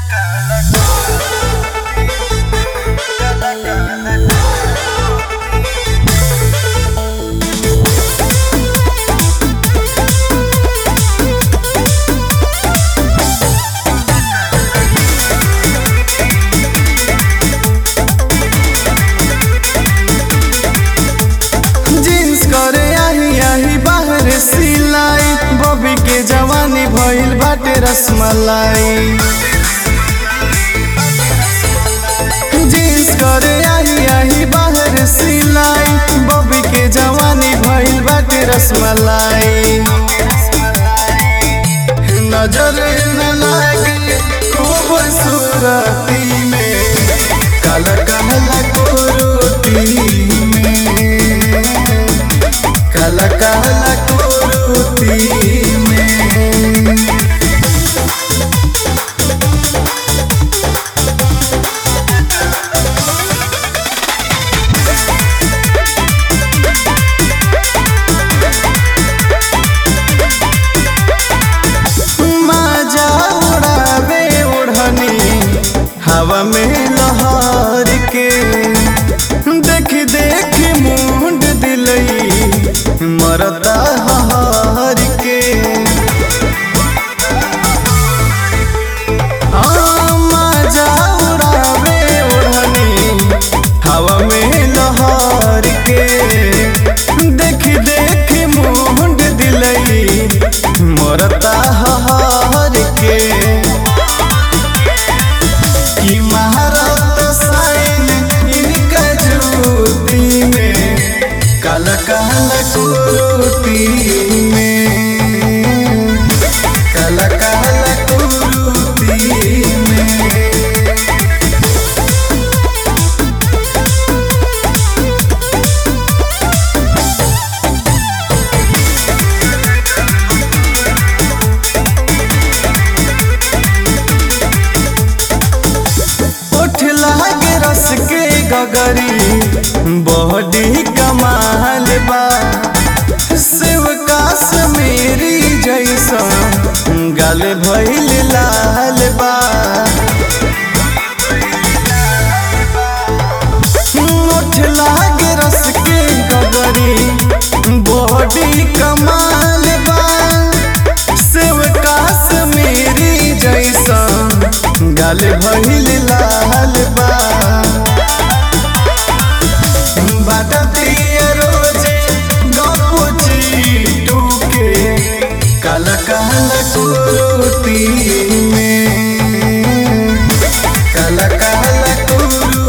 jeans करे आही आही बाहर सिलाई बॉबी के जवानी भइल बाटे रसमलाई जींस करे आही आही बाहर सिलाई बॉबी के जवानी भइल बाटे रसमलाई नजर न लागे खूबसूरती में काला काला कुरुती में काला काला कुरुती में माजा उड़ावे ओढ़नी हवा में लहर के देख देख मुंड दिलई मरता हर के हाँ, माजा उड़ावे ओढ़नी हवा में लहर के देख देख मुंड दिलई मरता हर के कि महारत साइन इनका ज्योति में काला काला कुरुती में काला काला कुरुती में उठ लागे रस के गगरी बॉडी कमाल बा शिव काश मेरी जैसा गल भइल लाल बा उठ लागे रस के गगरी बॉडी कमाल बा शिव काश मेरी जैसा गल भइल लाल बा बाटतिया रोजे गपुची टूके काला काला कुरुती में काला काला कुरुती